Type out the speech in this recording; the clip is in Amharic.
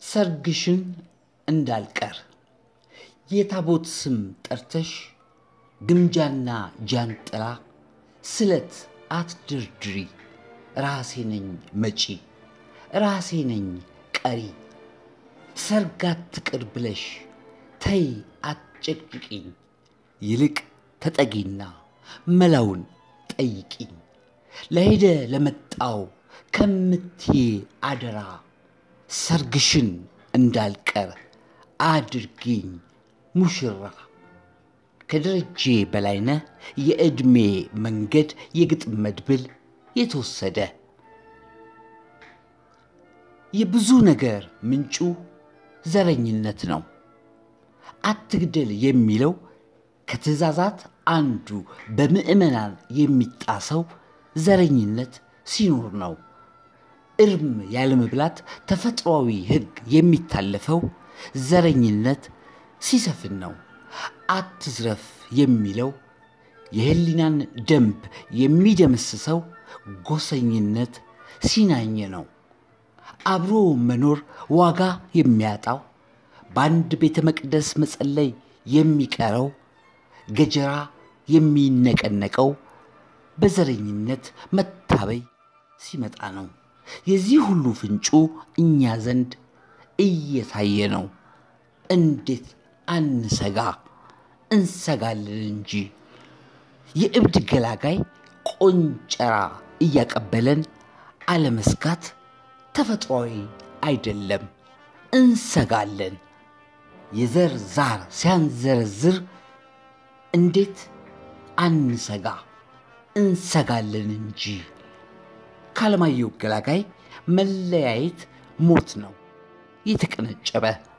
ሰርግሽን እንዳልቀር የታቦት ስም ጠርተሽ ግምጃና ጃንጥላ ስለት አትድርድሪ። ራሴ ነኝ መጪ፣ ራሴ ነኝ ቀሪ። ሰርግ አትቅር ብለሽ ተይ አትጨቅጭቂኝ። ይልቅ ተጠጊና መላውን ጠይቂኝ። ለሄደ ለመጣው ከምትዬ አደራ ሰርግሽን እንዳልቀር አድርጊኝ ሙሽራ። ከደረጄ በላይነህ የዕድሜ መንገድ የግጥም መድብል የተወሰደ የብዙ ነገር ምንጩ ዘረኝነት ነው። አትግደል የሚለው ከትእዛዛት አንዱ በምዕመናን የሚጣሰው ዘረኝነት ሲኖር ነው። እርም ያለመብላት ተፈጥሯዊ ሕግ የሚታለፈው ዘረኝነት ሲሰፍን ነው። አትዝረፍ የሚለው የህሊናን ደንብ የሚደመስሰው ጎሰኝነት ሲናኝ ነው። አብሮ መኖር ዋጋ የሚያጣው በአንድ ቤተ መቅደስ መጸለይ የሚቀረው ገጀራ የሚነቀነቀው በዘረኝነት መታበይ ሲመጣ ነው። የዚህ ሁሉ ፍንጩ እኛ ዘንድ እየታየ ነው። እንዴት አንሰጋ? እንሰጋለን እንጂ የእብድ ገላጋይ ቆንጨራ እያቀበለን አለመስጋት ተፈጥሯዊ አይደለም። እንሰጋለን። የዘር ዛር ሲያንዘረዝር እንዴት አንሰጋ? እንሰጋለን እንጂ። ከአለማየሁ ገላጋይ መለያየት ሞት ነው የተቀነጨበ